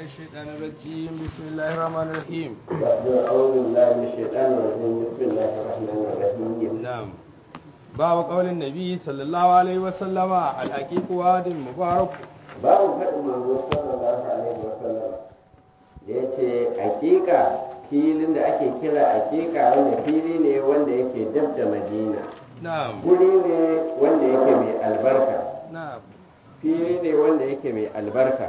الشيطان الرجيم بسم الله الرحمن الرحيم أعوذ بالله من الشيطان الرجيم بسم الله الرحمن الرحيم نعم باب قول النبي صلى الله عليه وسلم الحقيق واد مبارك babu faɗin manzo sallallahu alaihi wa sallam da ya ce hakika filin da ake kira hakika wanda fili ne wanda yake dab da madina نعم guri ne wanda yake mai albarka نعم fili ne wanda yake mai albarka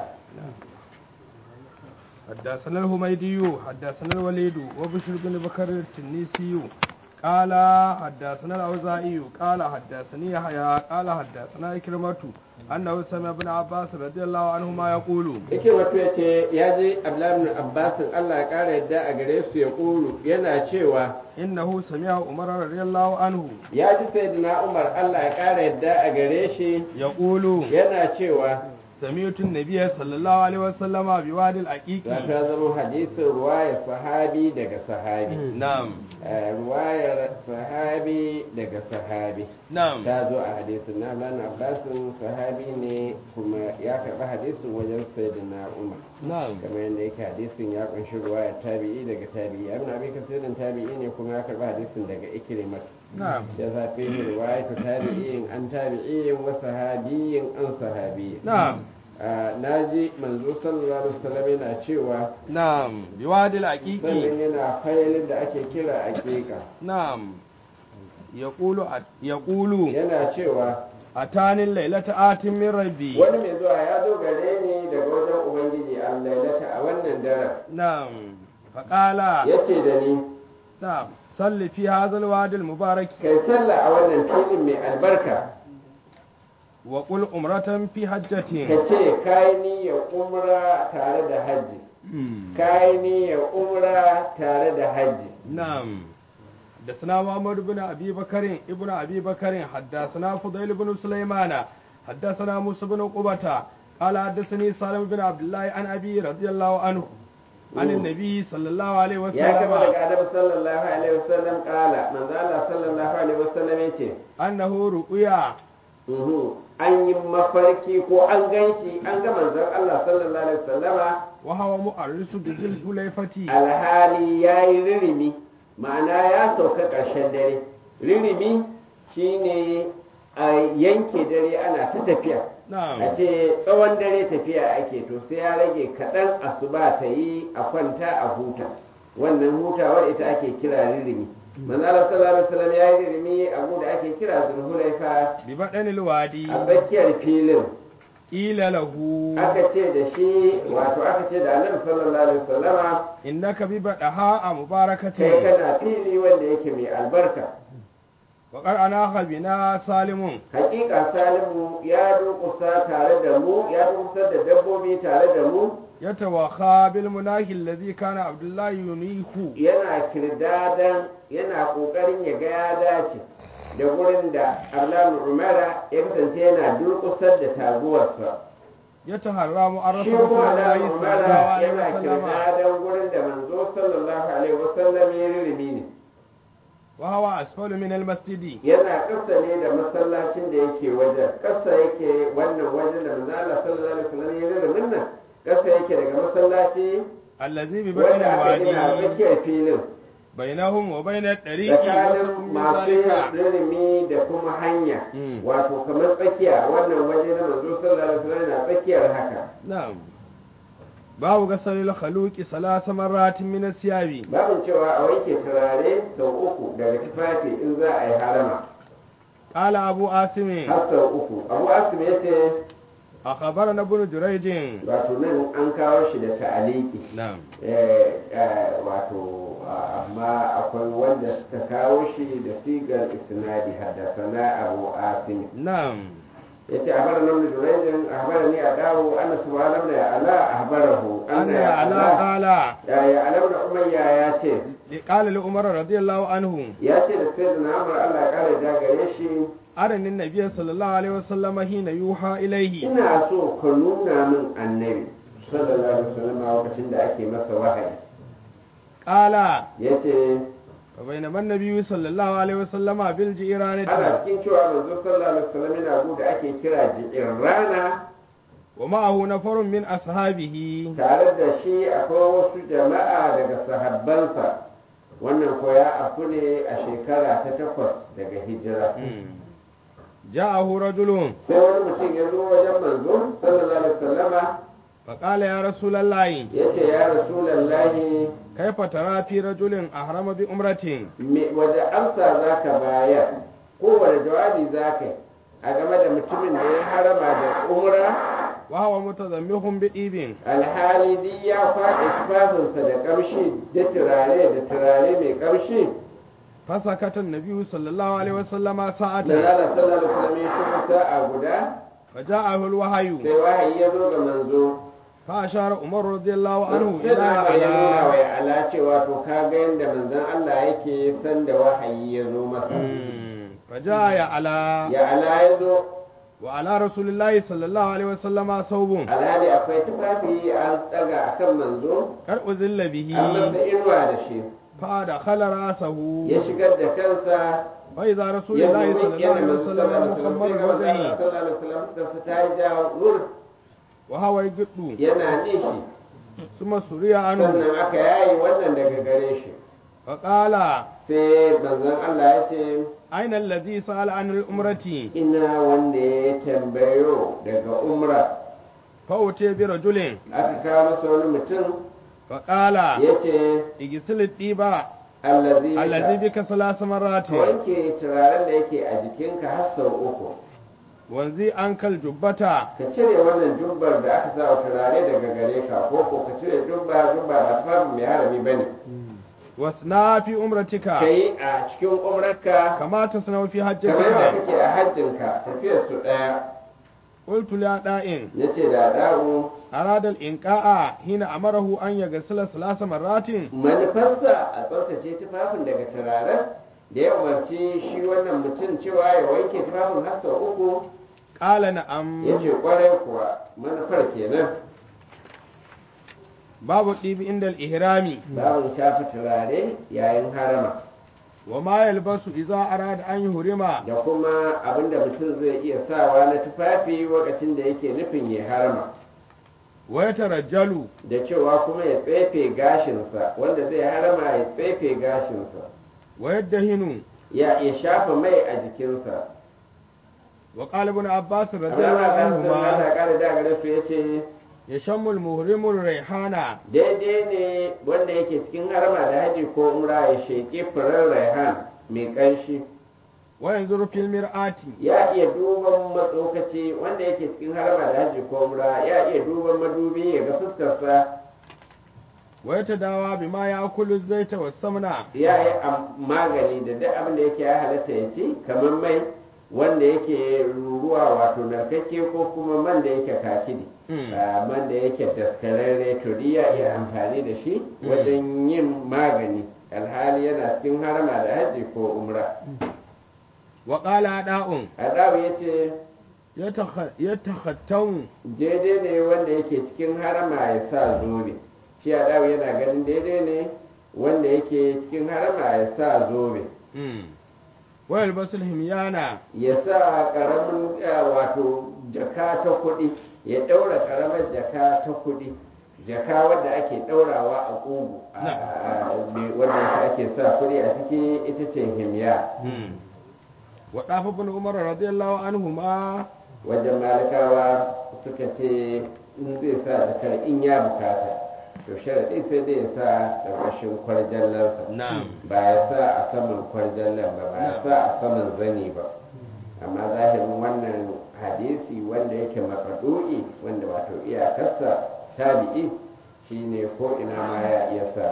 حدثنا الهميدي حدثنا الوليد وبشر بن بكر التنيسي قال حدثنا الأوزاعي قال حدثني يحيى قال حدثنا إكرمة أنه سمع ابن عباس رضي الله عنهما يقول yake wato ya ce ya je abdullahi abbasin allah ya ƙara yadda a gare su ya ƙulu yana cewa إنه سمع عمر رضي الله عنه ya ji sayyidina umar allah ya ƙara yadda a gare shi يقول yana cewa سمعت النبي صلى الله عليه وسلم بوادي العقيق za ta zama hadisin ruwayar sahabi daga sahabi نعم Eh, ruwayar sahabi daga sahabi نعم ta zo a hadisin na lana abbasin sahabi ne kuma ya karɓi hadisin wajen sayyidina umar نعم kamar yadda yake hadisin ya kunshi ruwayar tabi'i daga tabi'i abin abin kasirin tabi'i ne kuma ya karɓi hadisin daga ikrimar نعم ya zafi ruwayar tabi'in an tabi'in wa sahabiyin an sahabiyin نعم na ji manzo sallallahu alaihi wasallam yana cewa نعم بوادي العقيق sannan yana failin da ake kira aqiqa نعم يقول يقول yana cewa أتاني الليلة آت من ربي wani mai zuwa ya zo gare ni daga wajen ubangiji allailata a wannan daren نعم فقال yace da ni نعم صل في هذا الوادي المبارك kai sallah a wannan filin mai albarka وقل أمرة في ka حجة ce kai niyyar umra tare da hajji kai niyyar umra tare da hajji نعم حدثنا محمد بن ابي بكر ابن ابي بكر حدثنا فضيل بن سليمان حدثنا موسى بن عقبة قال حدثني سالم بن عبد الله عن ابي رضي الله عنه عن النبي صلى الله عليه ya kama وسلم daga annabi sallallahu alaihi wasallam kala manzo Allah sallallahu alaihi wasallam yace انه رؤيا Mhm. an yi mafarki ko an ganshi an ga manzon Allah sallallahu alaihi wasallama وهو مؤرس بذي الحليفة alhali ya yi ririmi ma'ana ya sauka ƙarshen dare ririmi shine a yanke dare ana ta tafiya a نعم ce tsawon dare tafiya ake to sai ya rage kaɗan asuba ta yi a kwanta a huta wannan hutawar ita ake kira ririmi manzala sallallahu alaihi wasallam ya yi ririmi abu da ake kira zulhulaifa ببطن الوادي a tsakiyar filin قيل له aka ce da shi wato aka ce da annabi sallallahu alaihi wasallama انك ببطحاء kai مباركة kana fili wanda yake mai albarka وقد اناخ بنا سالم hakika salimu ya durkusa tare da mu ya durkusa da dabbobi tare da mu يتوخى بالمناخ الذي كان عبد الله ينيخ yana kirdadan yana kokarin ya ga ya dace da gurin da Abdullahi Umara ya kasance yana durkusar da taguwarsa يتهرى معرفة shi رسول kuma الله Abdullahi صلى الله Umara عليه yana وسلم kirdadan gurin da manzo sallallahu alaihi wasallam ya ririmi ne وهو أسفل من المسجد yana ƙasa ne da masallacin da yake wajen ƙasa yake wannan wajen da manzo Allah sallallahu alaihi wasallam ya ririmin nan ƙasa yake daga masallaci الذي ببطن wanda aka gina a الوادي tsakiyar filin بينهم وبين الطريق tsakanin وسط من masu yin ذلك ririmi da kuma hanya Mm. wato kamar tsakiya wannan waje na manzo sallallahu alaihi wasallam na tsakiyar haka نعم باب غسل الخلوق ثلاث مرات من الثياب babin cewa a wanke turare sau uku daga tufafi in za a yi harama قال أبو عاصم har sau uku abu asim ya ce أخبرنا ابن جريج wato nan an kawo shi da ta'aliki نعم Eh, eh, wato ah, amma akwai wanda suka kawo shi da sigar isnadi haddasana abu asim نعم yace ahbara nan da jurayjin ahbara ni a dawo anna subhanahu ya ala ahbarahu أن anna ya على ala قال ya ya alam da umayya ya ce قال لعمر رضي الله عنه ya ce da sayyidina amr Allah ya kare da gare shi أرني النبي صلى الله عليه وسلم حين يوحى إليه ina so ka nuna min annabi sallallahu alaihi wasallam a lokacin da ake masa wahayi قال yace وبينما النبي صلى الله عليه وسلم بالجيران ana cikin cewa manzo sallallahu alaihi wasallam yana gu da ake kira ji'in rana wa ma'ahu nafarun min ashabihi tare da shi akwai wasu jama'a daga sahabbansa wannan ko ya afu ne a shekara ta takwas daga hijira ja'ahu rajulun sai wani mutum ya zo wajen manzo sallallahu alaihi wasallama فقال يا رسول الله ya ce ya rasulallahi كيف ترى في رجل أحرم بأمرة me waje amsa za ka bayar kowane jawabi za ka yi a game da mutumin da ya harama da umra وهو متزمخ بإيب alhali duk ya faɗi tufafinsa da ƙamshi da turare da turare mai ƙamshi فسكت النبي صلى الله عليه وسلم da ساعة rana sallallahu alaihi wasallam ya shigo sa'a guda فجاءه الوحي sai wahayi ya zo ga manzo فأشار عمر رضي الله عنه sai إلى da ya nuna wa على ya ala cewa to ka ga yadda manzon Allah yake san da wahayi ya zo masa فجاء يا على ya ala ya zo وعلى رسول الله صلى الله عليه وسلم ثوب alhali akwai tufafi an tsaga akan manzo قد أذل به an masa inuwa da shi فدخل رأسه ya shigar da kansa وإذا رسول ya الله zo صلى الله عليه وسلم محمد وجهه wajen ta yi ja nur وهو يقط yana nishi ثم سري عنه sannan aka yayi wannan daga gare shi فقال sai manzon Allah ya ce أين الذي سأل عن الأمرة ina wanda ya tambayo daga umra فأتي برجل aka kawo masa wani mutum فقال ya ce اغسل الطيبة allazi الذي بك ثلاث مرات ka wanke turaren da yake a jikinka har sau uku وانزي عنك الجبة ka cire wannan jubbar da aka sa wa turare daga gare ka ko ko ka cire jubba jubba ba tufafin mai harami bane واصنع في أمرتك ka yi a cikin umrarka كما تصنع في kamar da حجتك kake a hajjinka tafiyar su ɗaya قلت لأداء ya ce da da'u أراد الإنقاء حين أمره أن يغسل ثلاث مرات manufarsa a tsaftace tufafin daga turaren da ya umarci shi wannan mutum cewa ya wanke tufafin har sau uku قال نعم ya ce kwarai kuwa manufar kenan باب الطيب عند الإهرام babu shafi turare yayin harama وما يلبس إذا أراد أن يهرم da kuma abinda mutum zai iya sawa na tufafi lokacin da yake nufin ya harama ويترجل da cewa kuma ya tsefe gashinsa wanda zai harama ya tsefe gashinsa ويدهن ya ya shafa mai a jikinsa وقال ابن عباس رضي Allah الله ta sun عنهما mata kare da gare su yace يشم المهرم الريحانة daidai ne wanda yake cikin harama da haji ko umra ya sheƙi furen raihan mai ƙanshi وينظر في المرآة ya iya duban matsokaci wanda yake cikin harama da haji ko umra ya iya duban madubi ya ga fuskarsa ويتداوى بما يأكل الزيت والسمنة ya yi am- magani da duk abin da yake ya halatta ya ci kamar mai wanda yake ruruwa wato narkakke ko kuma man da yake kakidi Mm. a man da yake daskararre to duk ya iya amfani da shi wajen yin magani alhali yana cikin harama da haji ko umra وقال أداء adabu ya ce يتخ- يتختم daidai ne wanda yake cikin harama ya sa zobe shi adabu yana ganin daidai ne wanda yake cikin harama ya sa zobe Mm. ويلبس الهميانة ya sa karamin eh, wato jaka ta kuɗi ya ɗaura karamar jaka ta kuɗi jaka wadda ake ɗaurawa a ƙugu a- Na. a- me- wadda ake sa kuɗi a ciki ita ce himya Mm. وطاف ابن عمر رضي الله عنهما wajen malikawa suka ce in zai sa jakar in ya bukata to sharaɗi sai dai ya sa ƙarƙashin kwarjallarsa نعم ba ya sa a saman kwarjallar ba ba ya sa a saman zani ba amma zahirin wannan hadisi wanda yake makadu'i wanda wato iyakarsa tabi'i shine ko ina ma ya iya sa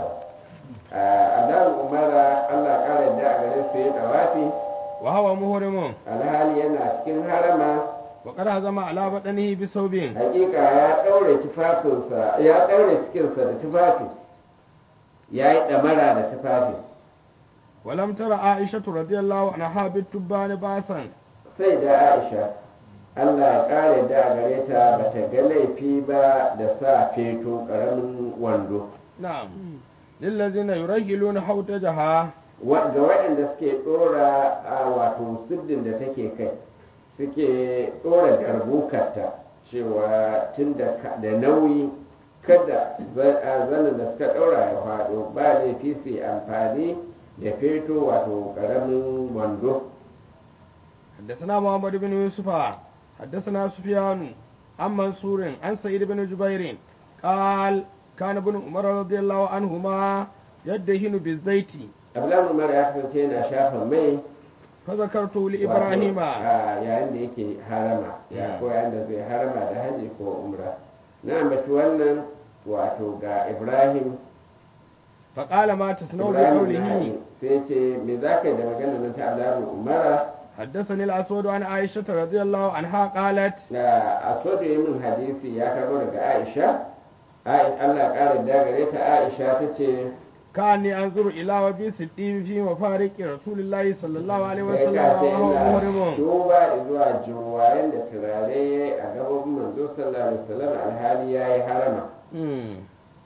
a umara allah ƙara da a gare su ya dawafi وهو مهرم alhali yana cikin harama وقد هزم على بدنه بثوب hakika ya ɗaure tufafinsa ya ɗaure cikinsa da tufafi ya yi ɗamara da tufafi ولم تر عائشة رضي الله عنها بالتبان باسا sai da aisha allah ya ƙare da gare ta ba ta ga laifi ba da sa feto ƙaramin wando نعم للذين يرجلون حوتجها Wa- ga waɗanda suke ɗora a wato siddin da take kai suke ɗora garbukarta cewa tun da ka- da nauyi kada za- a zanen da suka ɗaura ya faɗo ba laifi su yi amfani da feto wato ƙaramin wando حدثنا محمد بن يوسف حدثنا سفيان عن منصور عن سعيد بن جبير قال كان ابن عمر رضي الله عنهما يدهن بالزيت abdullahi umar ya kasance yana shafa mai فذكرته لإبراهيم wato, a yayin da yake harama ya Mm. ko yayin da zai harama da haji ko umra na ambaci wannan wato ga ibrahim فقال ما تصنع ibrahim بقوله nahayi sai ce me za ka yi da magana nan ta abdullahi umara حدثني الأسود عن عائشة رضي الله عنها قالت da aswadu ya min hadisi ya karbo daga aisha Ai- allah ƙara da gare ta aisha ta ce كاني أنظر إلى وبيس الطيب في مفارق رسول الله صلى الله عليه kai وسلم ka ce وهو ina محرم duba zuwa juwayen da turare a gaban manzo sallallahu alaihi wasallam alhali yayi harama مم.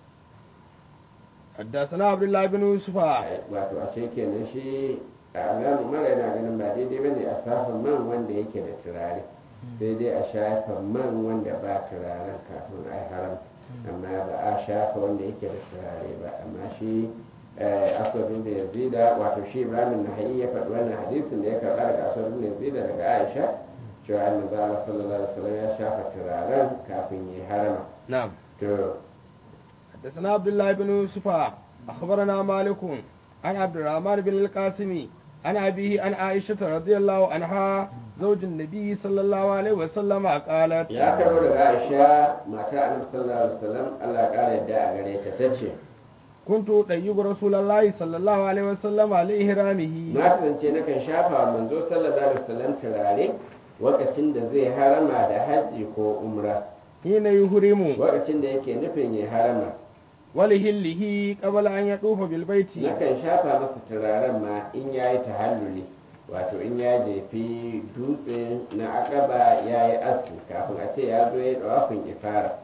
حدثنا عبد الله بن يوسف wato a ce kenan shi a alamu mara yana ganin ba daidai bane a safa man wanda yake da turare sai dai a shafa man wanda ba turaren kafin a yi haram amma ba a shafa wanda yake da turare ba amma shi aswadu da yazida wato shi ibrahim nahayi ya faɗi wannan hadisin da ya karɓa daga aswadu da yazida daga aisha cewa annabi Allah sallallahu alaihi wasallam ya shafa turaren kafin ya yi harama نعم to حدثنا عبد الله بن يوسف أخبرنا مالك عن عبد الرحمن بن القاسم عن أبيه عن عائشة رضي الله عنها زوج النبي صلى الله عليه وسلم قالت ya karbo daga aisha mata annabi sallallahu alaihi wasallam Allah ya kara yadda a gare ta tace كنت طيب رسول الله صلى الله عليه وسلم على إهرامه na kasance nakan shafa wa manzo sallallahu alaihi wasallam turare lokacin da zai harama da hajji ko umra حين يهرم lokacin da yake nufin ya harama ولهله قبل أن يطوف بالبيت nakan shafa masa turaren ma in yayi tahalluli wato in ya jefi dutse na akaba ya yi aski kafin a ce ya zo ya dawafin ifara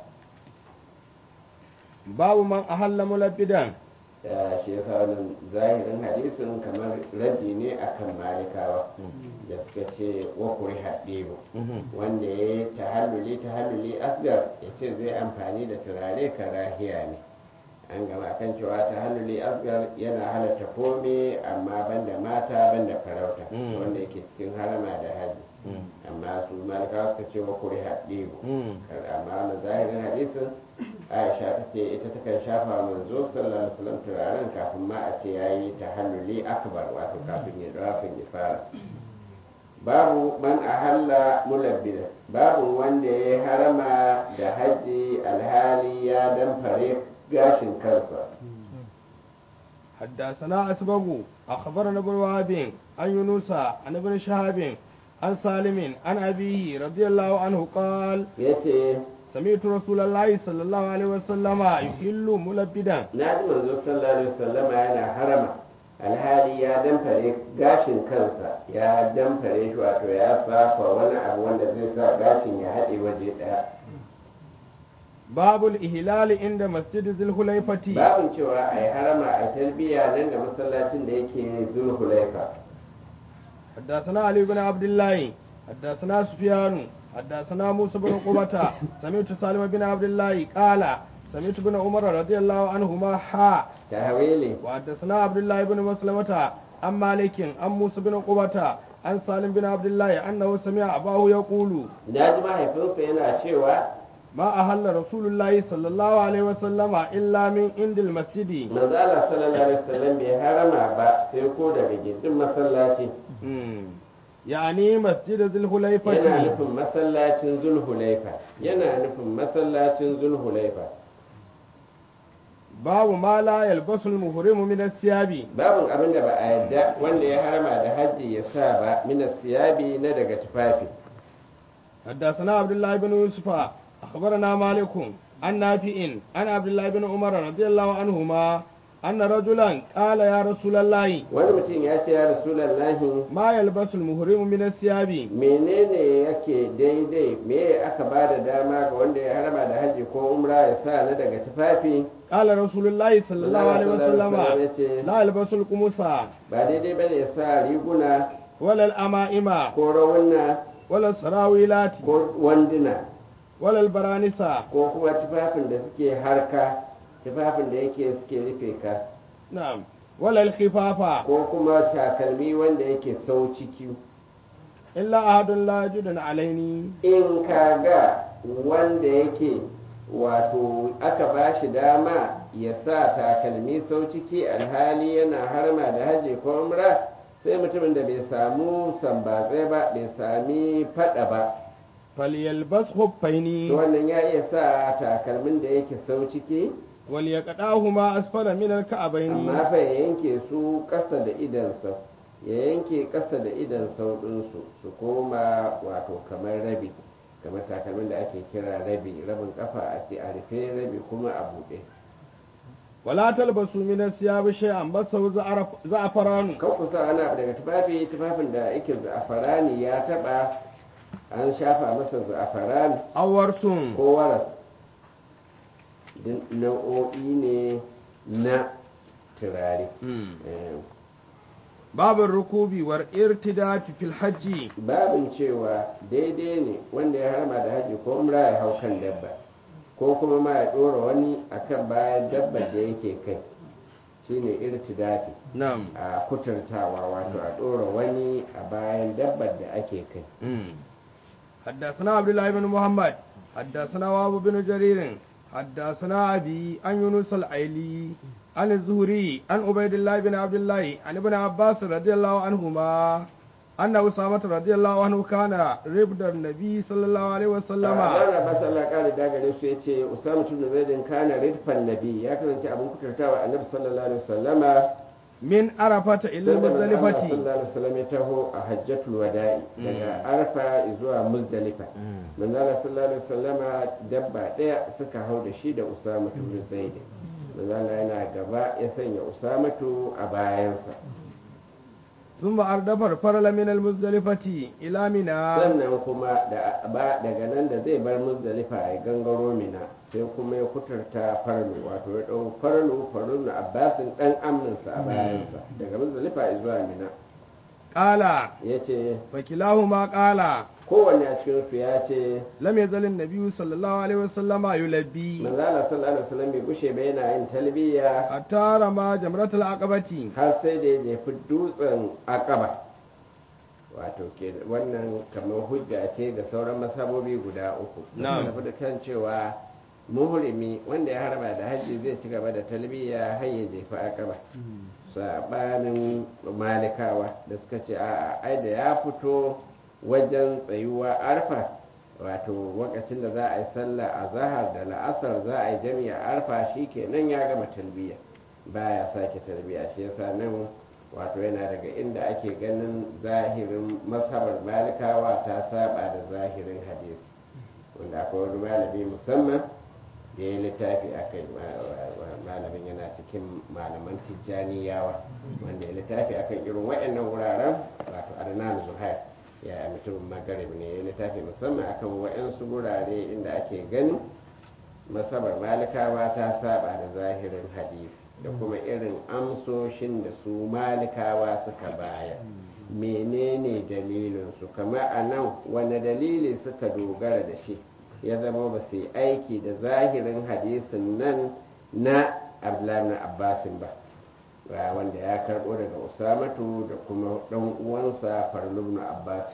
باب من أهل ملبدا da shi yasa wannan zahirin hadisin kamar raddi ne akan malikawa da suka ce wa kuri haɗebu wanda ya yi tahalluli tahalluli asgar ya ce zai amfani da turare karahiya ne an gama akan cewa tahalluli asgar yana halatta kome amma banda mata banda farauta Mm. wanda yake cikin harama da haji amma su malikawa suka ce wa kuri haɗebu amma wannan zahirin hadisin aisha ta ce ita takan shafa manzo sallallahu alaihi wasallam turaren kafin ma a ce yayi tahalluli akbar wato kafin ya rafin ya fara babu man ahalla mulabbida babu wanda ya harama da haji alhali ya damfare gashin kansa حدثنا أسبغ أخبرنا ابن وهب عن يونس عن ابن شهاب عن سالم عن أبيه رضي الله عنه قال yace سمعت رسول الله صلى الله عليه وسلم يحل ملبدا na ji manzo sallallahu alaihi wasallam yana harama alhali ya damfare gashin kansa ya damfare shi wato ya safa wani abu wanda zai sa gashin ya haɗe waje ɗaya باب الإهلال عند مسجد ذي الحليفة babin cewa a yi harama a talbiya nan da masallacin da yake zulhulaifa حدثنا علي بن عبد الله حدثنا سفيان حدثنا موسى بن قبة سمعت سالم بن عبد الله قال سمعت بن عمر رضي الله عنهما حا tahawili وحدثنا عبد الله بن مسلمة عن مالك عن موسى بن قبة عن سالم بن عبد الله أنه سمع أباه يقول na ji mahaifinsa yana cewa ما أهل رسول الله صلى الله عليه وسلم إلا من عند المسجد manzo Allah sallallahu alaihi wasallam bai harama ba sai ko daga gindin masallaci مم. يعني مسجد ذي yana الحليفة nufin masallacin zulhulaifa yana nufin masallacin zulhulaifa باب ما لا يلبس المحرم من الثياب babin abin da ba a yadda wanda ya harama da hajji ya sa ba minas siyabi na daga tufafi حدثنا عبد الله بن يوسف أخبرنا مالك عن نافع عن عبد الله بن عمر رضي الله عنهما أن رجلا قال يا رسول الله wani mutum ya ce ya rasulallahi ما يلبس المحرم من الثياب menene yake daidai me aka ba da dama ga wanda ya harama da hajji ko umra ya sa na daga tufafi قال رسول الله صلى الله عليه وسلم ya ce لا يلبس القمص ba daidai bane ya sa riguna ولا الأمائم ko rawuna ولا السراويلات ko wanduna wala albaranisa ko kuma tufafin da suke harka tufafin da yake suke rufe ka na'am wala alkhifafa ko kuma takalmi wanda yake sau ciki illa ahadun la yajidun alaini in ka ga wanda yake wato aka ba shi dama ya sa takalmi sau ciki alhali yana harma da haji ko umra sai mutumin da bai samu sambatsai ba bai sami fada ba falyalbas khuffaini to wannan ya iya sa takalmin da yake sau ciki wal yaqdahuma asfala min alka'baini amma fa ya yanke su ƙasa da idansa ya yanke ƙasa da idan sau ɗinsu su koma wato kamar rabi kamar takalmin da ake kira rabi rabin kafa a ce a rufe rabi kuma a buɗe wala talbasu min asiyab shay'an basaw za'afaranu kan ku sa ana daga tufafi tufafin da yake za'afarani ya taɓa an shafa masa za'afarani awarsun ko waras din nau'o'i ne na turare Eh, babin rukubi war irtidati fil hajji babin cewa daidai ne wanda ya harma da haji ko umra ya hau kan dabba ko kuma ma ya ɗora wani akan bayan dabba da yake kai shine irtidafi na'am a kuturtawa wato a ɗora wani a bayan dabbar da ake kai حدثنا عبد الله بن محمد حدثنا وابو بن جرير حدثنا أبي عن يونس العيلي عن الزهري عن عبيد الله بن عبد الله عن ابن عباس رضي الله عنهما أن أسامة رضي الله عنه كان ربد النبي صلى الله عليه وسلم Wannan ba Allah kare da gare su yace Usama ibn Zaid kana ridfan nabi ya kasance abin kuturtawa Annabi sallallahu alaihi wasallama من عرفة إلى Sai da manzon Allah المزدلفة sallallahu alaihi wasallam ya taho a hajjatul wada'i daga Arfa zuwa Muzdalifa manzo Allah sallallahu alaihi wasallam dabba daya suka hau da shi da Usama ibn Zaid manzo Allah yana gaba ya sanya Usamatu a bayansa ثم أردف الفرل من المزدلفة إلى منى sannan kuma da ba daga nan da zai bar Muzdalifa ya gangaro Mina sai kuma ya kuturta farlu wato ya dau farlu farlu Abbasin dan amminsa a bayansa daga Muzdalifa zuwa Mina قال yace فكلاهما قال kowanne a cikin su ya ce لم يزل النبي صلى الله عليه وسلم يلبي manzala sallallahu alaihi wasallam bai gushe ba yana yin talbiya حتى رمى جمرة العقبة har sai da ya jefi dutsen akaba wato ke wannan kamar hujja ce ga sauran masabobi guda uku Na'am. da da kan cewa muhrimi wanda ya harba da hajji zai ci gaba da talbiya har ya jefi akaba sabanin malikawa da suka ce a'a ai da ya fito wajen tsayuwa arfa wato lokacin da za a yi sallah a zahar da la'asar za a yi jami'a arfa shi kenan ya gama talbiya baya sake talbiya shi yasa nan wato yana daga inda ake ganin zahirin masabar malikawa ta saba da zahirin hadisi wanda akwai wani malami musamman da ya littafi a kai malamin yana cikin malaman tijjaniyawa wanda ya littafi akan irin waɗannan wuraren wato adnan zuhair ya mutumin magarib ne ya littafi musamman akan waɗansu wurare inda ake ganin masabar malikawa ta saba da zahirin hadisi da kuma irin amsoshin da su malikawa suka bayar menene dalilinsu kamar a nan wane dalili suka dogara da shi ya zama ba su yi aiki da zahirin hadisin nan na abdullahi na abbasin ba ba wanda ya karɓo daga usamatu da kuma ɗan uwansa farlubnu abbas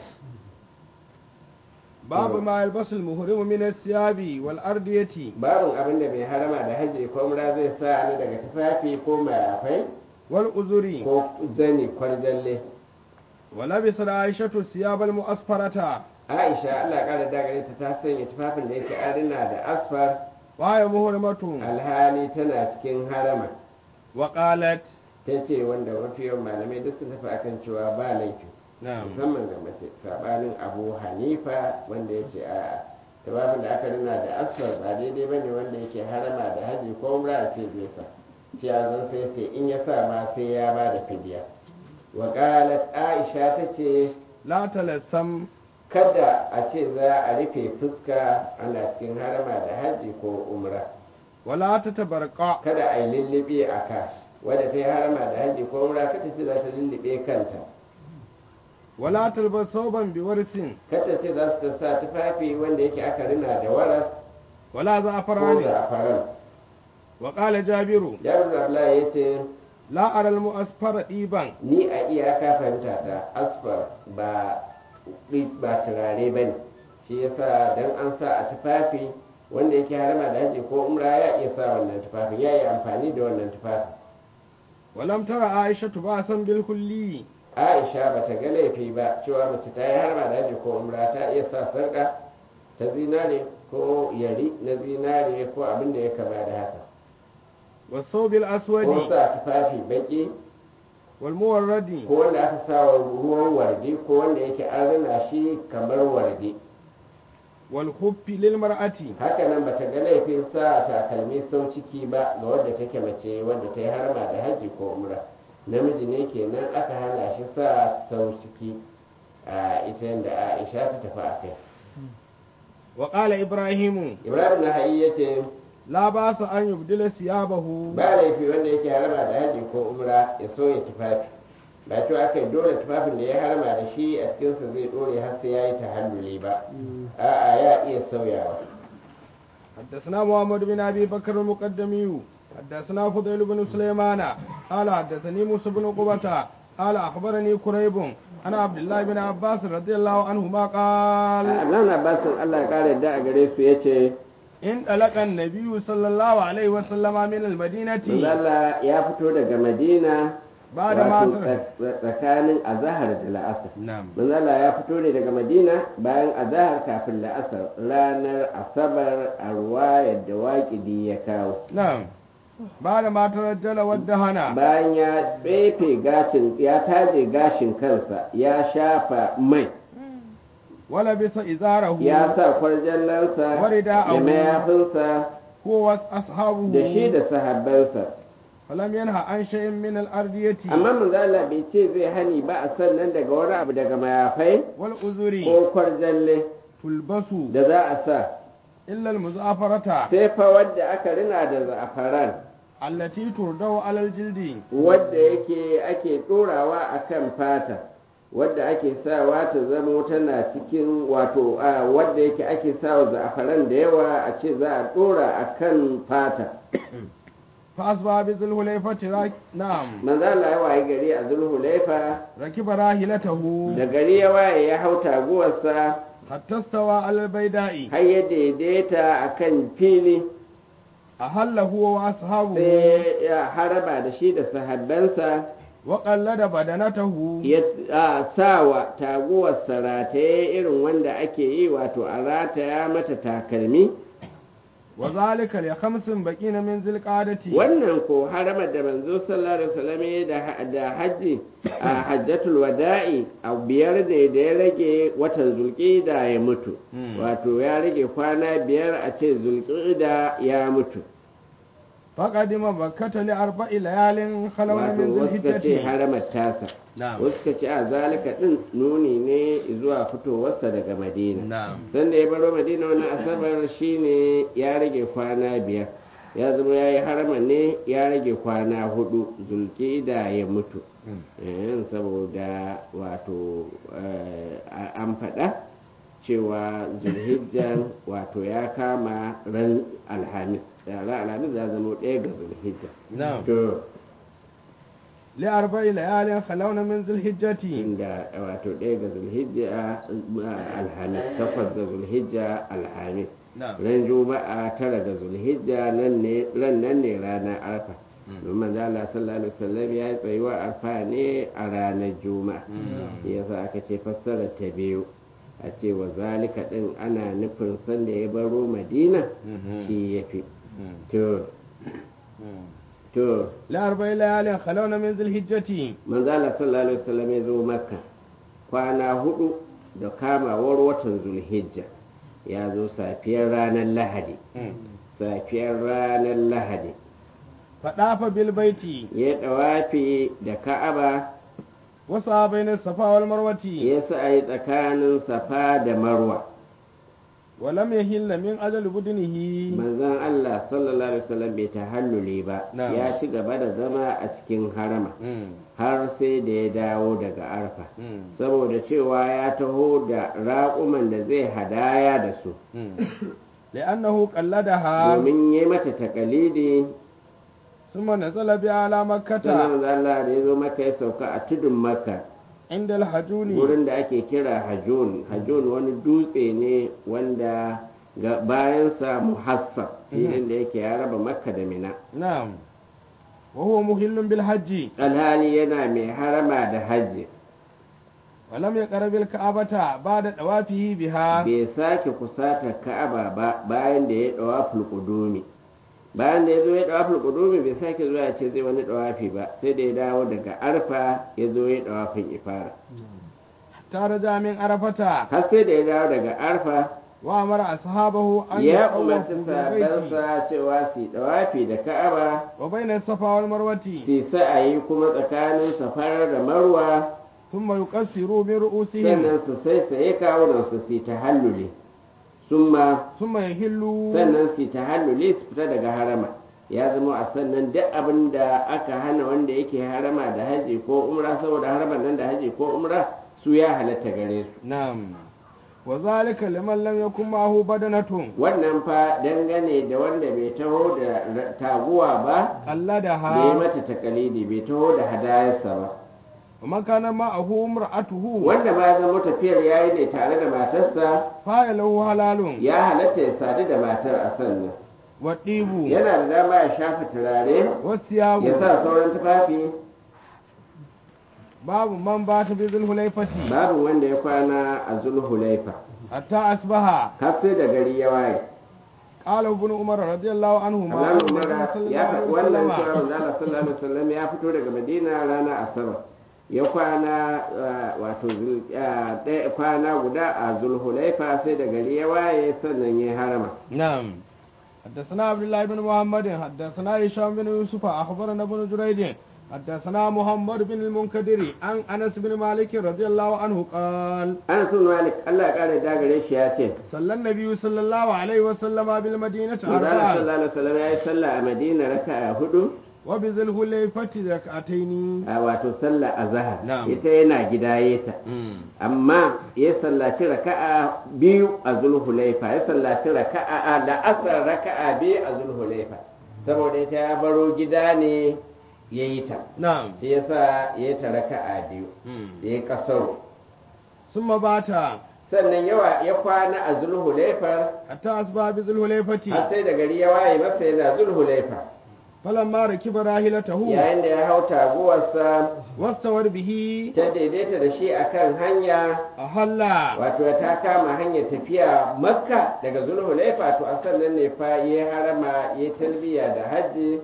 babu ma yalbasul muhrimu min as-siyabi wal ardiyati babin abin da mai harama da hajji ko umra zai sa ni daga tufafi ko mayafai wal uzuri ko zani kwarjalle wa labisa aishatu siyabal mu'asfarata aisha allah ƙara dagare ta ta sanya tufafin da yake adina da asfar wa ya muhrimatu alhali tana cikin harama wa qalat ta ce wanda mafi yawan malamai duk sun tafi akan cewa ba laifi na'am musamman ga mace sabanin abu hanifa wanda ya ce a tufafin da aka rina da asfar ba daidai ba ne wanda yake harama da haji ko umra a ce bai sa shi a zan sai sai in ya sa ma sai ya ba da fidiya wa qalat aisha ta ce la talassam kada a ce za a rufe fuska ana cikin harama da haji ko umra wala tatabarqa kada a yi lullube a ka wadda ta yi harama da haji ko umra kada ce za ta lullube kanta ولا تلبس ثوبا بورس kata ce za su sa tufafi wanda yake aka rina da waras ولا ko زعفران za'afaran وقال جابر jabir abdullahi ya ce لا أرى المؤسفر ɗiban ni a iyaka fahimta ta asfar ba ba turare ba ne shi yasa dan an sa a tufafi wanda yake harama da haji ko umra ya iya sa wannan tufafin ya yi amfani da wannan tufafin ولم ترى عائشة بأسا بالكلي aisha ba ta ga laifi ba cewa mace ta yi harama da haji ko umra ta iya sa sarƙa ta zinare ko yari na zinare ko abin da ya kama da haka والثوب ko الأسود sa tufafi baki والمورد ko wanda aka sa wa ruwan wardi ko wanda yake an rina shi kamar wardi والخف للمرأة haka nan bata ga laifin sa takalmi sau ciki ba ga wadda take mace wadda ta yi harma da haji ko umra namiji ne kenan aka hana shi sa sau ciki a ita yadda aisha ta tafi a kai وقال إبراهيم ibrahim na hayi ya ce لا بأس أن يبدل ثيابه ba laifi wanda yake harma da haji ko umra ya so ya tufafi ba cewa aka yi dole tufafin da ya harma da shi a cikinsa zai dore har sai ya yi tahalluli ba a'a ya iya sauyawa حدثنا محمد بن أبي بكر المقدمي حدثنا فضيل بن سليمان قال حدثني موسى بن قبة قال أخبرني كريب أنا عبد الله بن عباس رضي الله عنهما قال Abdullahi Abbasin Allah ya kare da a gare su ya ce إن طلق النبي صلى الله عليه وسلم من المدينة Allah ya fito daga Madina بعد ما wato ترك tsa- tsakanin azahar da la'asar. نعم Manzala ya fito ne daga Madina bayan azahar kafin la'asar ranar Asabar a ruwayar da waƙidi ya kawo. نعم بعد ما ترجل ودهنا Bayan ya tsefe gashin ya taje gashin kansa ya shafa mai ولبس إزاره ya sa kwarjallansa Warida'ahu. da mayafinsa هو وأصحابه da shi da sahabbansa. فلم ينهى عن شيء من الأرضية amma manzala bai ce zai hani ba a sannan daga wani abu daga mayafai والأزر ko kwarjalle تلبس da za a sa إلا المزعفرة sai fa wadda aka rina da za'afaran التي تردو على الجلد wadda yake ake ɗorawa a kan fata wadda ake sawa ta zamo tana cikin wato a wadda yake ake sawa za'afaran da yawa a ce za a ɗora a kan fata فأصبح بذل الحليفة راك... نعم manzala ya waye gari a zulhulaifa ركب راحلته da gari ya waye ya hau taguwarsa حتى استوى على البيداء har ya daidaita a kan fili أهل هو وأصحابه sai ya haraba da shi da sahabbansa وقلد بدنته ya a, sawa taguwar rataye irin wanda ake yi wato a rataya mata takalmi وذلك لخمس بقين من ذي القعدة wannan ko haramar da manzo sallallahu alaihi wasallam ya da da haji a hajjatul wada'i a biyar ne da ya rage watan zulqida ya mutu Hmm. wato ya rage kwana biyar a ce zulqida ya mutu فقدم مكة لأربع ليال خلون wato من ذي wasu ka ce الحجة haramar tasa نعم wasu ka ce a zalika din nuni ne zuwa fitowarsa daga madina نعم sanda ya baro madina wani asabar shine ya rage kwana biyar ya zama ya yi harama ne ya rage kwana hudu zulkida ya mutu Eh, saboda wato eh, an faɗa cewa zulhijjan wato ya kama ran alhamis ran alhamis ya zama ɗaya ga zulhijja نعم to لأربع ليال خلون من ذي الحجة inda wato ɗaya ga zulhijja eh, alhamis takwas ga zulhijja alhamis نعم ran juma'a tara ga zulhijja nan ne ran nan ne ranar arfa domin da Allah sallallahu alaihi wasallam ya yi tsayuwa arfa ne a ranar juma'a yasa aka ce fassara ta biyu a ce wa zalika din ana nufin sanda ya baro madina shi ya fi to to لأربع ليال خلون من ذي الحجة manzo Allah sallallahu alaihi wasallam ya zo makka kwana hudu da kamawar watan zulhijja ya zo safiyar ranar lahadi safiyar ranar lahadi فطاف بالبيت ya ɗawafi da ka'aba وسعى بين الصفا والمروة ya sa'ayi tsakanin safa da marwa ولم يهل من أجل بدنه manzon Allah sallallahu alaihi wasallam bai tahalluli ba Na'am. ya ci gaba da zama a cikin harama مم. har sai da ya dawo daga arfa مم. saboda cewa ya taho da raƙuman da zai hadaya da su مم. لأنه قلدها domin yi mata takalidi ثم نزل بها على مكة sannan manzon Allah da ya zo maka ya sauka a tudun makka عند الحجون wurin da ake kira hajjun hajjun wani dutse ne wanda ga bayansa muhassab filin da yake ya raba makka da mina نعم وهو مهل بالحج alhali yana mai harama da hajji ولم يقرب الكعبة بعد طوافه بها bai sake kusata ka'aba ba bayan da ya dawa fulqudumi bayan da ya zo ya dawa fulqudumi bai sake zuwa ya ce zai wani dawafi ba sai da ya dawo daga arfa ya zo ya dawafin ifara حتى رجع من عرفة har sai da ya dawo daga arfa وأمر أصحابه أن ya يطوفوا umarci بالبيت sahabbansa cewa su dawafi da ka'aba وبين الصفا والمروة su sa'ayi kuma tsakanin safar da marwa ثم يقصروا من رؤوسهم sannan su saisaye kawunan su su ta hallule summa ثم يهلوا sannan su ta hallule su fita daga harama ya zama a sannan duk abin da aka hana wanda yake harama da haji ko umra saboda haraman nan da haji ko umra su ya halatta gare su نعم وذلك لمن لم يكن معه بدنة wannan fa dangane da wanda bai taho da ra- taguwa ba bai قلدها mata takalidi bai taho da hadayarsa ba ومن كان معه امرأته wanda ma ya zama tafiyar yayi ne tare da matarsa فله حلال ya halatta ya sadu da matar a sannan والطيب yana da dama ya shafa turare والثياب ya sa sauran tufafi باب من بات بذي الحليفة babu wanda ya kwana a zulhulaifa حتى أصبح har sai da gari ya waye قال ابن عمر رضي الله عنهما Abdullahi أن Umar النبي صلى ya الله faɗi عليه wannan cewa وسلم manzo Allah sallallahu alaihi wasallam ya fito daga Madina rana Asabar ya kwana ah, wato zul- ah, ɗaya- kwana guda a Zulhulaifa sai da gari ya waye sannan ya harama نعم حدثنا عبد الله بن محمد حدثنا هشام بن يوسف أخبرنا ابن جريج حدثنا محمد بن المنكدر عن أنس بن مالك رضي الله عنه قال Anas bin Malik Allah ya kare da gare shi ya ce صلى النبي صلى الله عليه وسلم بالمدينة manzo Allah أربعا sallallahu alaihi wasallam ya yi sallah a Madina raka'a hudu وبذي الحليفة ركعتين a wato sallah azhar Na'am. ita yana gidayeta amma ya sallaci raka'a biyu a zulhulaifa ya sallaci raka'a a la'asar raka'a biyu a zulhulaifa saboda ita ya baro gida ne ya yi ta نعم shi yasa ya yi ta raka'a biyu ya yi kasaro ثم بات sannan yawa ya kwana a zulhulaifa حتى أصبح بذي الحليفة har sai da gari ya waye masa yana zulhulaifa فلما ركب راحلته yayin da ya hau taguwarsa واستور به ta daidaita da shi akan hanya أهل wato ta kama hanyar tafiya makka daga zulhulaifa to a sannan ne fa ya harama ya talbiya da hajji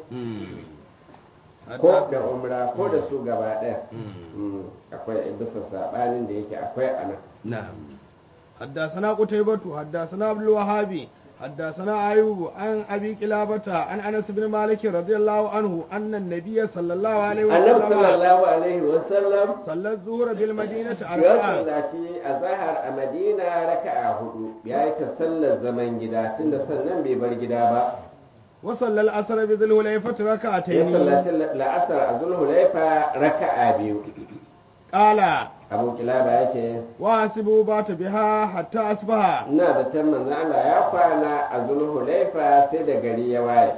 ko da umra ko da su gaba ɗaya Mm, akwai bisa saɓanin da yake akwai a nan نعم حدثنا قتيبة حدثنا عبد الوهاب حدثنا أيوب عن أبي قلابة عن أنس بن مالك رضي الله عنه أن النبي صلى الله عليه annabi وسلم sallallahu alaihi wasallam صلى الظهر بالمدينة ya أربعا sallaci a zahar a madina raka'a hudu ya yi ta sallar zaman gida tunda sannan bai bar gida ba وصلى العصر بذي الحليفة ya ركعتين sallaci la'asar a zulhulaifa raka'a biyu قال abu kilaba ya ce وحسبوا بات بها حتى أصبح ina da can manzo Allah ya kwana a zulhulaifa sai da gari ya waye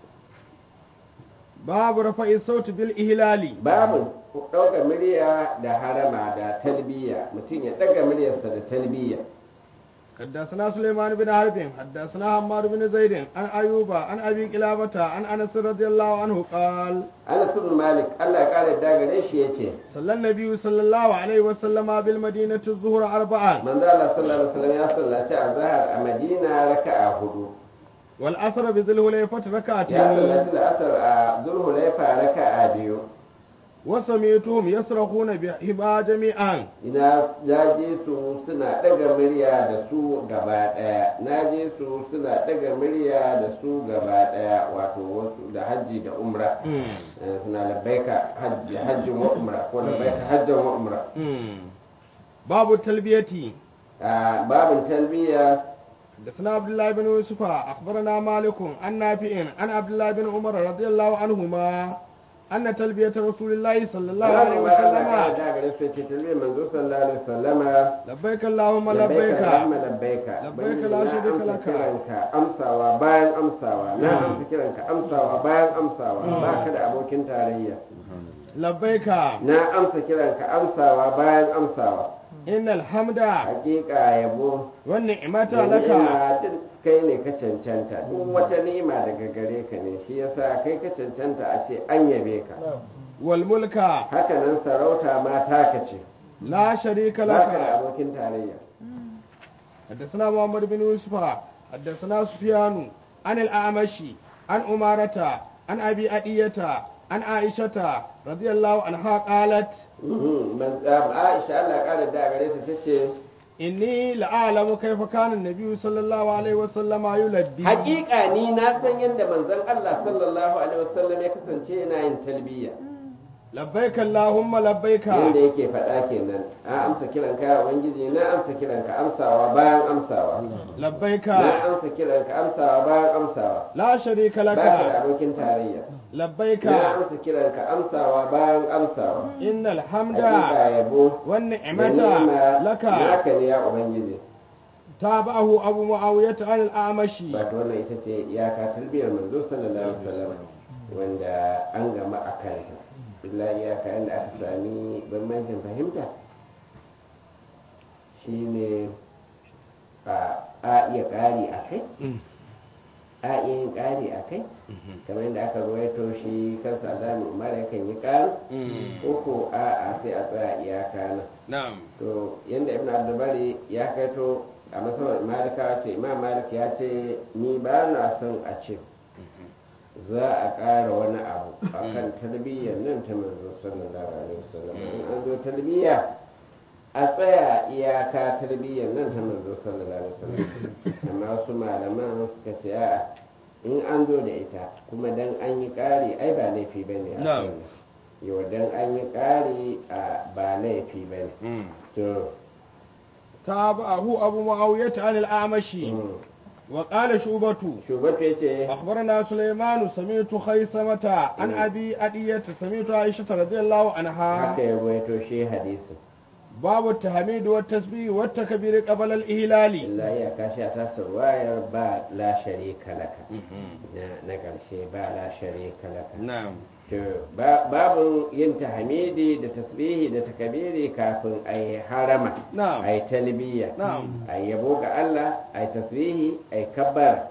باب رفع الصوت بالإهلال babu ɗauka murya da harama da talbiya mutum ya ɗaga muryarsa da talbiya حدثنا سليمان بن حرب حدثنا حماد بن زيد عن أيوب عن أبي قلابة عن أنس رضي الله عنه قال Anas ibn Malik Allah ya kare da gare shi yace صلى النبي صلى الله عليه وسلم بالمدينة الظهر أربعا manzo Allah sallallahu alaihi wasallam ya sallaci azhar a Madina raka'a hudu والعصر بذي الحليفة ya ركعتين sallaci al'asar a Zulhulaifa raka'a biyu وسمعتهم يصرخون بهما جميعا ina naje su suna ɗaga murya da su gaba ɗaya naje su suna ɗaga murya da su gaba ɗaya wato wasu da hajji da umra Eh, suna labbaika hajji hajjin wa umra ko labbaika hajjan wa umra باب التلبية a babin talbiya حدثنا عبد الله بن يوسف أخبرنا مالك عن نافع عن عبد الله بن عمر رضي الله عنهما أن تلبية رسول الله صلى الله عليه Allah ya وسلم kara da gare su ce talbiyar manzo sallallahu alaihi wasallama لبيك اللهم labbaika لبيك Allahumma labbaika Labbaika Ubangiji, la na sharika amsa laka. kiranka amsawa bayan amsawa na amsa kiranka amsawa bayan amsawa ba ka da abokin tarayya لبيك na amsa kiranka amsawa bayan amsawa إن الحمد hakika yabo والنعمة da لك ni'ima duk kai ne ka cancanta duk wata ni'ima daga gare ka ne shi yasa kai ka cancanta a ce an yabe ka والملك haka nan sarauta ma taka ce لا شريك ba ka da لك abokin tarayya حدثنا محمد بن يوسف حدثنا سفيان عن الأعمش عن أمارة عن أبي أدية عن عائشة رضي الله عنها قالت Mhm, man- um, Aisha Allah ya kara da gare ta tace إني لأعلم كيف كان النبي صلى الله عليه وسلم يلبي hakika ni na san yadda manzon Allah sallallahu alaihi wasallam ya kasance yana yin talbiya لبيك اللهم لبيك yadda yake faɗa kenan a amsa kiran ka ubangiji na amsa kiran ka amsawa bayan amsawa لبيك na amsa kiran ka amsawa bayan amsawa لا شريك ba ka da لك abokin tarayya لبيك na amsa kiran ka amsawa bayan amsawa إن الحمد hakika yabo da والنعمة ni'ima لك naka ne ya ubangiji تابعه أبو معاوية عن الأعمش wato wannan ita ce iyaka talbiyar manzo sallallahu alaihi wasallam wanda an gama a kan illa iyaka inda aka sami bambancin fahimta shine a a iya ƙari a kai a iya yin ƙari a kai kamar yadda aka ruwaito shi kansa alamu umar yakan yi ƙari uku a a sai a tsaya iyaka nan نعم to yadda ibn abdulbari ya kaito a masabar malikawa ce imam malik ya ce ni ba na son a ce za a ƙara wani abu a kan tarbiyyar nan ta manzo sallallahu alaihi wasallam in an zo tarbiyya a tsaya iyaka tarbiyyar nan ta manzo sallallahu alaihi wasallam amma wasu malaman suka ce a'a in an zo da ita kuma dan an yi ƙari ai ba laifi bane a Na'am. kan yau dan an yi ƙari a ba laifi bane to تابعه أبو معاوية عن الأعمش وقال شعبة shugaba ya ce أخبرنا سليمان سمعت خيسمة عن أبي أدية سمعت عائشة رضي الله عنها haka ya ruwaito shi hadisin باب التحميد والتسبيح والتكبير قبل الإهلال illa ya kashi a tasar wayar ba la sharika laka na na ƙarshe ba la sharika laka نعم to ba- babu yin tahmidi da tasbihi da takabiri kafin a yi harama نعم a yi talbiya نعم a yi yabo ga Allah a yi tasbihi a yi kabbara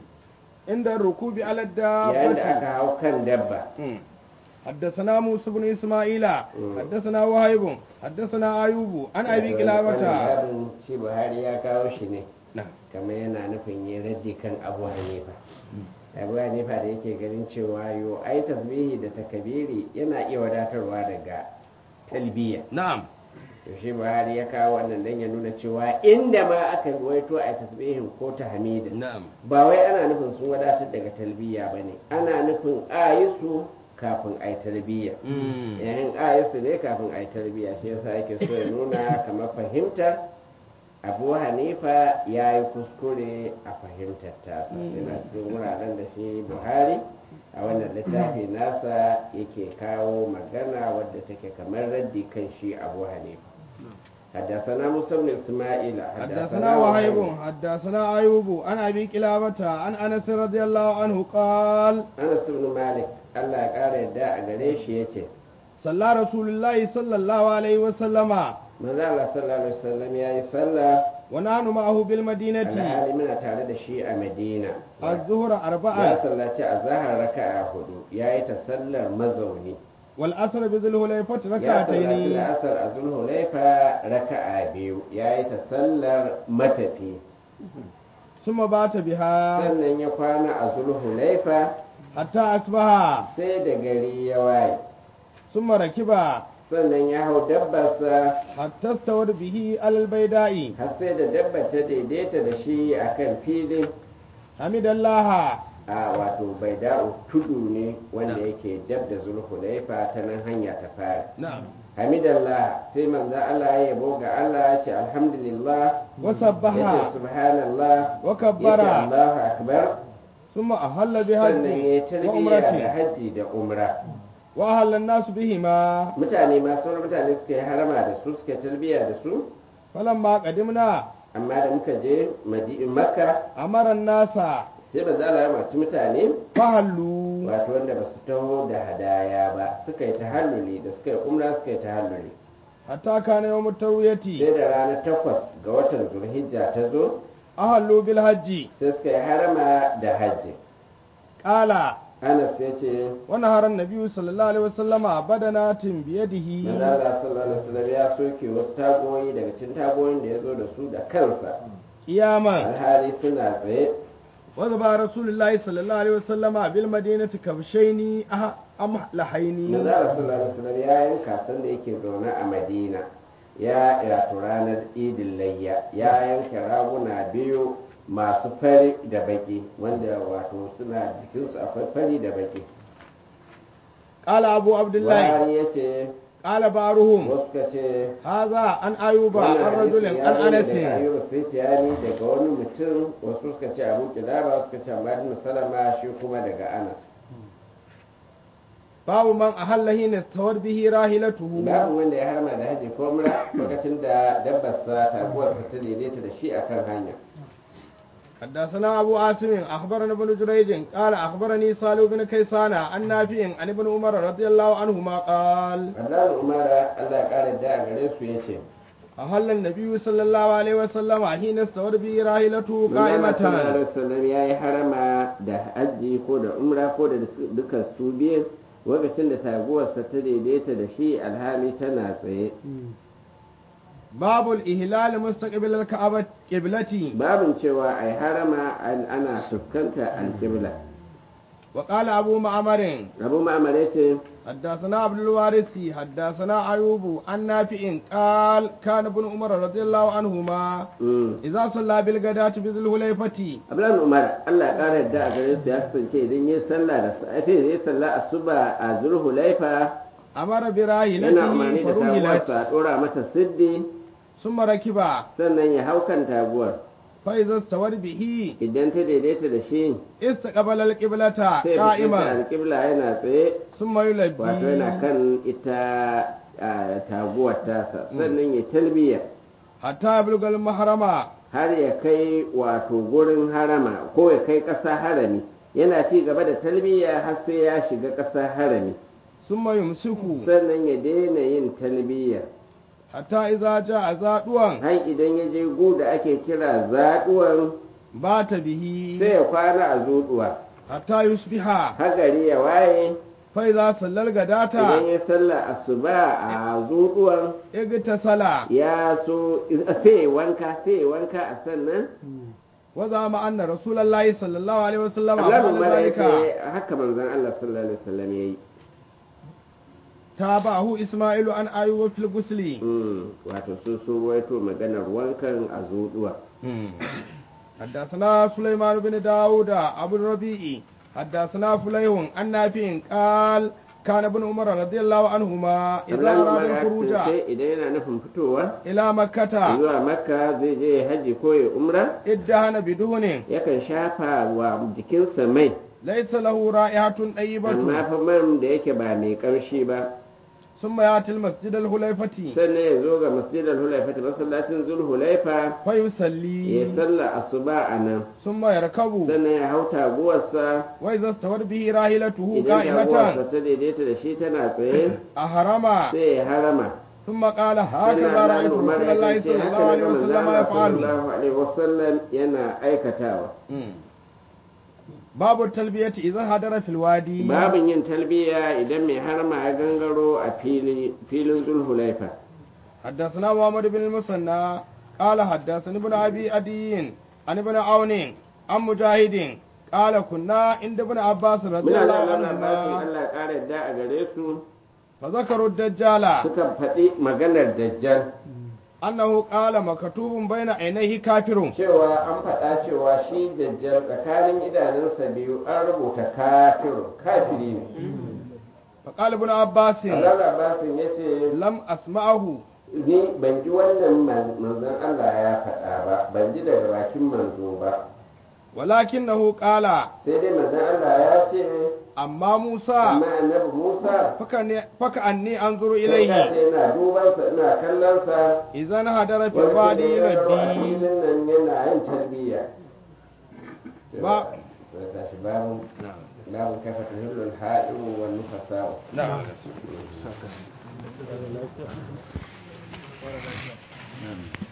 عند الركوب على yayin da aka الدابة hau kan dabba مم. حدثنا موسى بن إسماعيل حدثنا وهيب حدثنا أيوب عن أبي Wannan قلابة babin shi Buhari ya kawo shi ne نعم kamar yana nufin yin raddi kan abu hanifa abu hanifa da yake ganin cewa yo ai tasbihi da takabiri yana iya wadatarwa daga talbiya نعم to shi buhari ya kawo wannan dan ya nuna cewa inda ma aka ruwaito a tasbihin ko tahmidin نعم ba wai ana nufin sun wadatar daga talbiya bane ana nufin a yi su kafin a yi talbiya مم. yayin a su ne kafin a yi talbiya shi yasa yake so ya nuna kamar fahimtar abu hanifa ya yi kuskure a fahimtar tasa yana cikin wuraren da shi buhari a wannan littafi nasa yake kawo magana wadda take kamar raddi kan shi abu hanifa حدثنا موسى بن اسماعيل حدثنا وهيب حدثنا أيوب عن أبي قلابة عن أنس رضي الله عنه قال انس بن مالك الله ya kara yadda a gare shi yace صلى رسول الله صلى الله عليه وسلم manzo Allah sallallahu alaihi wasallam yayi sallah ونحن معه بالمدينة alhali muna tare da shi a Madina الظهر ya أربعة sallaci a zahar raka'a hudu ya yi ta sallar mazauni والأسر بذي الهليفة ya sallaci ركعتين la'asar a zulhulaifa raka'a biyu ya yi ta sallar matafi ثم بات بها sannan ya kwana a zulhulaifa حتى أصبح sai da gari ya waye ثم ركب sannan ya hau dabbarsa حتى استوت به على البيداء har sai da dabbar ta daidaita da shi a kan filin حمد الله a wato bai da'u tudu ne wanda yake dab da zulhulaifa ta nan hanya ta fara na'am hamidallah sai manzo Allah ya yabo ga Allah ya ce alhamdulillah wa ya ce sabbaha subhanallah wa ya ce kabbara Allahu akbar thumma ahalla bi sannan ya hajji wa tarbiya da umrati hajji da umra wa ahalla an-nas bihima mutane ma sauran mutane suka yi harama da su suka tarbiya da su falamma qadimna amma da muka je Madi- makka amara an-nasa sai manzo Allah ya maci mutane fahallu wato wanda ba su taho da hadaya ba suka yi tahalluli da suka yi umra suka yi tahalluli hatta kana yawm tawiyati sai da ranar takwas ga watan zulhijja ta zo ahallu bil hajji sai suka yi harama da hajji qala anas ya ce wa nahara an-nabiy sallallahu alaihi wasallama badanatin bi yadihi manzala sallallahu alaihi wasallam ya soke wasu tagoyi daga cikin tagoyin da ya zo da su da kansa qiyaman alhali suna tsaye وذبح رسول الله صلى الله عليه وسلم بالمدينة كبشين أه- أملحين manzala sallallahu alaihi wasallam ya yanka sanda yake zaune a madina ya wato ranar idin layya ya yanka raguna biyu masu fari da baki wanda wato suna jikinsu akwai fari da baki قال أبو عبد الله wani ya ce قال بعضهم wasu ka ce هذا عن أيوب عن wannan رجل hadisi عن ya zo daga أنس ayyuba sufyani daga wani mutum wasu suka ce abu kilaba wasu suka ce amma ibn salama shi kuma daga anas باب من أهل حين استوت به راحلته babu wanda ya harma da haji ko mura lokacin da dabbarsa taguwarsa ta daidaita da shi akan hanya حدثنا أبو عاصم أخبرنا ابن جريج قال أخبرني صالح بن كيسان عن نافع عن ابن عمر رضي الله عنهما قال Allah umara Allah ya kare da a gare su yace أهل النبي صلى الله عليه وسلم حين استوت به راحلته Manzala sallallahu قائمة alaihi wasallam ya yi harama da hajji ko da umra ko da duka su biyu lokacin da taguwarsa ta daidaita da shi alhali tana tsaye باب الإهلال مستقبل الكعبة قبلتي babin cewa ai harama an- ana fuskanta alƙibla وقال أبو معمر abu ma'amar ya ce حدثنا عبد الوارث حدثنا أيوب عن نافع قال كان ابن عمر رضي الله عنهما mm, إذا صلى بالغداة بذي الحليفة abdullahi umar allah ya ƙara yadda a gare su ya kasance idan ya sallah da safe ya sallah asuba a zulhulaifa أمر yana براحلته umarni da فرهلت taguwarsa a ɗora mata siddi ثم ركب sannan ya hau kan taguwar فإذا استوت به idan ta daidaita da shi استقبل القبلة sai ya fuskanta قائما alƙibla yana tsaye ثم wato yana يلبي kan ita a, taguwar tasa sannan ya talbiya حتى يبلغ المحرم har ya kai wato gurin harama ko ya kai ƙasa harami yana ci gaba da talbiya har sai ya shiga ƙasa harami ثم يمسك sannan ya daina yin talbiya حتى إذا جاء زادوا har idan ya je gu da ake kira zaɗuwan بات به sai ya kwana a zuɗuwa حتى يصبح har gari ya waye فإذا صلى الغداة idan ya sallah asuba a zuɗuwan اغتسل ya so sai ya wanka sai ya wanka a sannan وزعم أن رسول الله صلى الله عليه وسلم Allah فعل mara ذلك yake haka manzon Allah sallallahu alaihi wasallam yayi تابعه إسماعيل عن أيوب في الغسل Mm, wato sun so ruwaito maganar wankan a zuɗuwa حدثنا سليمان بن داود أبو الربيع حدثنا فليح عن نافع قال كان ابن عمر رضي الله عنهما إذا أراد الخروج sai idan yana nufin fitowa إلى مكة zuwa makka zai je ya haji ko ya umra ادهن بدهن yakan shafa wa jikinsa mai ليس له رائحة amma طيبة fa man da yake ba mai ƙarshi ba ثم يأتي المسجد الحليفة sannan ya zo ga masjidar hulaifa ta masallacin zul hulaifa ya فيصلي salla asuba a nan ثم يركب sannan ya hau taguwarsa وإذا استوت به راحلته idan قائمة taguwarsa ta daidaita da shi tana tsaye أحرم sai ya harama ثم قال هكذا رأيت رسول الله صلى الله عليه وسلم يفعل sallallahu alaihi wasallam yana aikatawa باب التلبية إذا هدر في الوادي babin yin talbiya idan mai harma ya gangaro a fili- filin zulhulaifa حدثنا محمد بن المثنى قال حدثني ابن أبي أدي عن ابن عون عن مجاهد قال كنا عند ابن عباس رضي muna الله da wannan basin عنهما Allah ya ƙara yadda a gare su فذكروا الدجال suka faɗi maganar dajjal annahu qala makatubun baina ainihi kafirun cewa an faɗa cewa shi dajjal tsakanin idanunsa biyu an rubuta kafirun kafiri ne faqala ibn abbas Allah Abbasin ya ce lam asma'ahu ni ban ji wannan man- manzon Allah ya faɗa ba ban ji daga bakin manzo ba walakinahu qala sai dai manzon Allah ya ce amma Musa amma annabi Musa faka ne faka anni anzuru sai ilayhi ina dubansa ina kallonsa idan hadara fi wani badi da ya rawa a rabbi filin nan yana yin tarbiyya Ba- Sai tashi babu babu kafa tahillul ha'iru wa nufasa'u na'am